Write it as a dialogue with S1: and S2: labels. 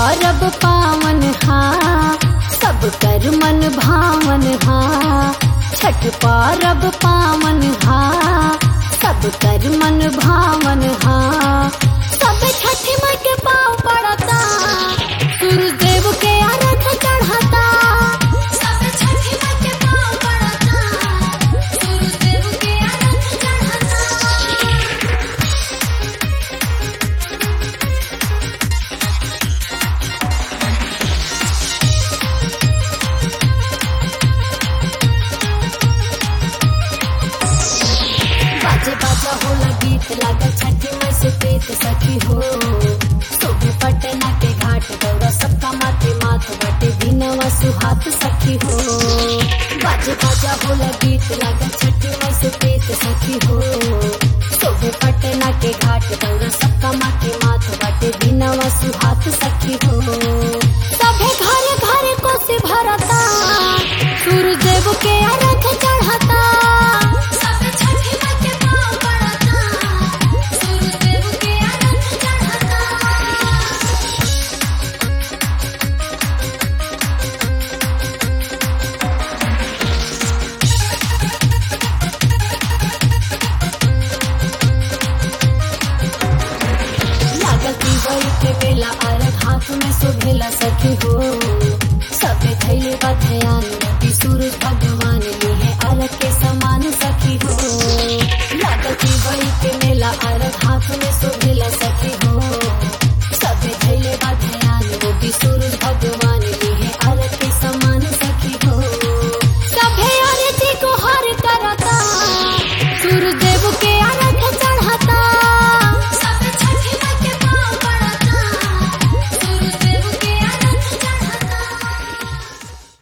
S1: पारब पावन हा सब कर मन भावन हा छठ पारब पावन हा सब कर मन भावन हा सब छठ माई के पाँव पड़ता सूरज देव के अर्घ चढ़ता सब छठ माई के पाँव पड़ता सूरज देव के अर्घ चढ़ता बाजे बाजा होला गीत लागा छठी माई से प्रीत सखी हो सोबे पटना के घाट गौरा सबका माथे माथ बटे बिनवा सुहात सखी हो बाजे बाजा होला गीत लागा छठी माई से प्रीत सखी हो सोबे पटना के घाट गौरा सबका माथे माथ बटे बिनवा सुहात सखी हो सभे घरे घरे कोसी भरता सूरज देव के अर्घ चढ़ता सब छठी माई के पाँव पड़ता सूरज देव के अर्घ चढ़ता लागल की वही के बेला अर्घ हाथ में सुभेला सखी हो